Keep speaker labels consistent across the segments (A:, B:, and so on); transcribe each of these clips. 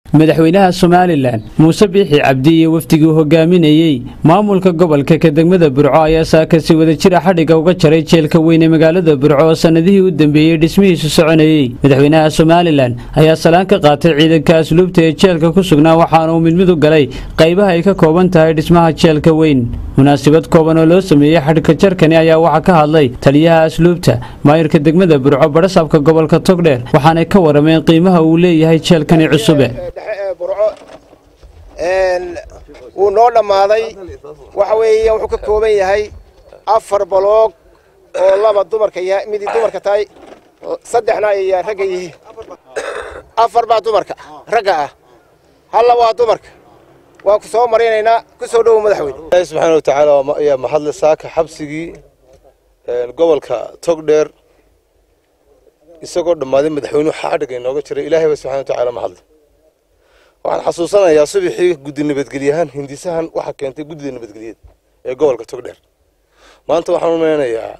A: madaxweynaha somalilan muuse biixi cabdi iyo wafdigii hogaaminayey maamulka gobolka ka degmada burco ayaa saakasi wadajira xadhigga uga jaray jeelka weyn ee magaalada burco oo sannadihii u dambeeyey dhismihiisu soconayey madaxweynaha somalilan ayaa salaan ka qaatay ciidanka asluubta ee jeelka ku sugnaa waxaana uu midmid u galay qaybaha ay ka kooban tahay dhismaha jeelka weyn munaasabad kooban oo loo sameeyey xadhigka jarkani ayaa waxaa ka hadlay taliyaha asluubta maayirka degmada burco badhasaabka gobolka togdheer waxaanay ka warameen qiimaha uu leeyahay jeelkani cusube
B: burco wuu noo dhammaaday waxa weeye wuxuu ka kooban yahay afar baloog oo laba dumarka yahay midii dumarka tahay saddexna ay ragga yihiin afar baa dumarka ragga ah halla waa dumarka waa ku soo marinaynaa ku soo dhowow madaxweyne
C: ilaahi subxaana wa tacaala ayaa mahadle saaka xabsigii gobolka togdheer isagoo dhammaaday madaxweynuhu xadhigga inooga jiray ilaahay ba subxana wa tacaala mahadle waxaan xasuusanayaa subaxii guddi nabadgelyahaan hindisahan waxaa keentay guddida nabadgelyeed ee gobolka togdheer maanta waxaan u maleynayaa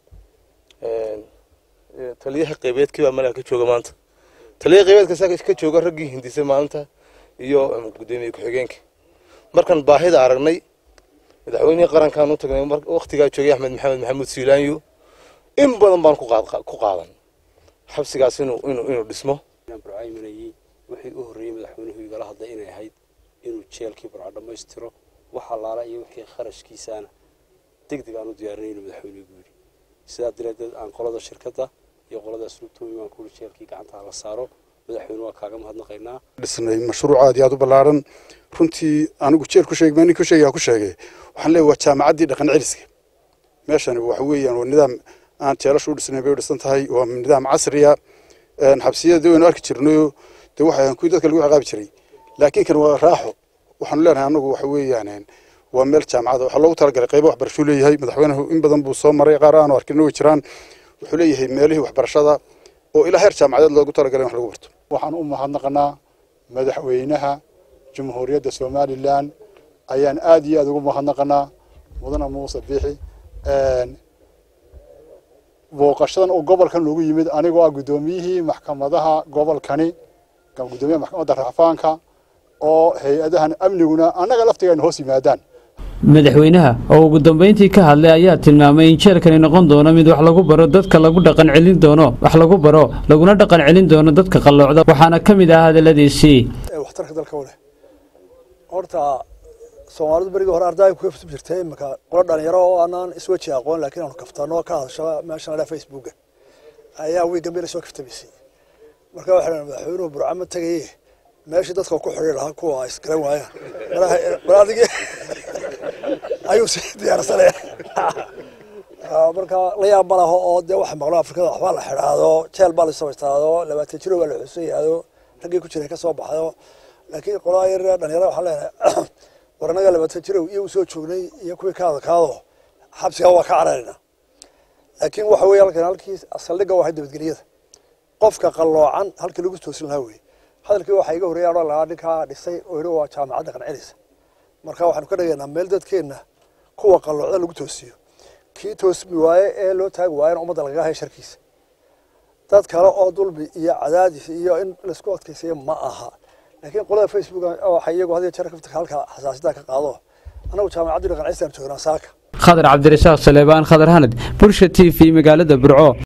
C: taliyaha qaybeedkii baa malaha ka jooga maanta taliyaha qaybeedka saa ka jooga raggii hindisay maalinta iyo guddoomiye ku-xigeenka markaan baahida aragnay madaxweynihii qarankaan u tagnay waktigaa joogay axmed maxamed maxamuud siilaanyo in badan baan ku qaadan xabsigaas inuu inuu dhismo
D: wixii u horreeyey madaxweynuhu igala hadlay inay ahayd inuu jeelkii burco dhammaystiro wax allaala iyo wixii kharashkiisaana deg deg aan u diyaarinay inuu madaxweynuhu yidhi sidaa daraaddeed aan qolada shirkadda iyo qolada asluubtoomi baan kuuri jeelkii gacantaa la saaro madaxweyne waa kaaga mahadnaqaynaa
E: dhisnay mashruuc aad iyo aad u ballaaran runtii anigu jeel ku sheeg nin ku sheegaa ku sheegay waxaan leeyahay waa jaamacaddii dhaqan celiska meeshani waxa weeyaan waa nidaam aan jeelashu u dhisnay bay u dhisan tahay waa nidaam casriya xabsiyada waynu arki jirnayo de waxa kuwii dadka lagu ciqaabi jiray laakiin kan waa raaxo waxaanu leenahay annagu waxa weeyaan waa meel jaamacada waxaa loogu talagalay qaybo waxbarashuu leeyahay madaxweynuhu in badan buu soo maray qaar aanu arkin way jiraan wuxuu leeyahay meelihii waxbarashada oo ilaa heer jaamacadeed loogu talagalay in wax lagu barto
F: waxaan u mahadnaqanaa madaxweynaha jamhuuriyadda somalilan ayaan aad iyo aad ugu mahadnaqanaa mudane muuse biixi booqashadan oo gobolkan loogu yimid anigoo ah guddoomiyihii maxkamadaha gobolkani gudoomiyaha maxkamadda racfaanka oo hay-adahan amniguna annaga laftigeena hoos yimaadaan
A: madaxweynaha oo ugu dambayntii ka hadlay ayaa tilmaamay in jeelkani noqon doono mid wax lagu baro dadka lagu dhaqan celin doono wax lagu baro laguna dhaqan celin doono dadka qalloocda waxaana ka mid ah hadalladiisii
G: waxtarka dalka u leh horta soomaalidu berigii hore ardaay ku kafsub jirtay imika qolo dhalinyaro oo aanaan isweji aqoon laakiin aanu kaftano ka hadasho meeshan la facebooka ayaa wiiga meel soo kaftamisay marka waxaa madaxweynuhu burca ma tegaye meeshii dadka ku xidhi lahaa kuwa isgaran waayaan balaadigii ayuu si diyaarsanaya marka la yaab ma laho oo dee waxa maqlo afrikada waxbaa la xidhaado jeel baa la samaystaado labaatan jiro baa la xusayaado raggii ku jiray ka soo baxdo laakiin qolaa yar dhalinyarada waxaan leenahay war annaga labaatan jirow iyo u soo joognay iyo kuwii ka adkaado xabsiga waa ka cararina laakiin waxa weeye halkan halkii saldhigga waa nabadgelyada qofka qalloocan halkii lagu toosin lahaa weye hadalkii waxaa iga horreeya odhan lahaa ninkaa dhisay oo yidhi waa jaamacadda qancelisa marka waxaanu ka dhigaynaa meel dadkeenna kuwa qalloocda lagu toosiyo kii toosmi waaye ee loo taagi waayena ummadda lagaga haya sharkiisa dad kale oo dulmi iyo cadaadis iyo in laisku adkaysayo ma aha laakiin qolada facebook waxay iyagu had iyo jeer kafta halka xasaasiyadda ka qaado annagu jaamacaddii qancelisa aan joognaa saaka
A: khadar cabdirasaaq saleebaan khadar hanad bulsha t v magaalada burco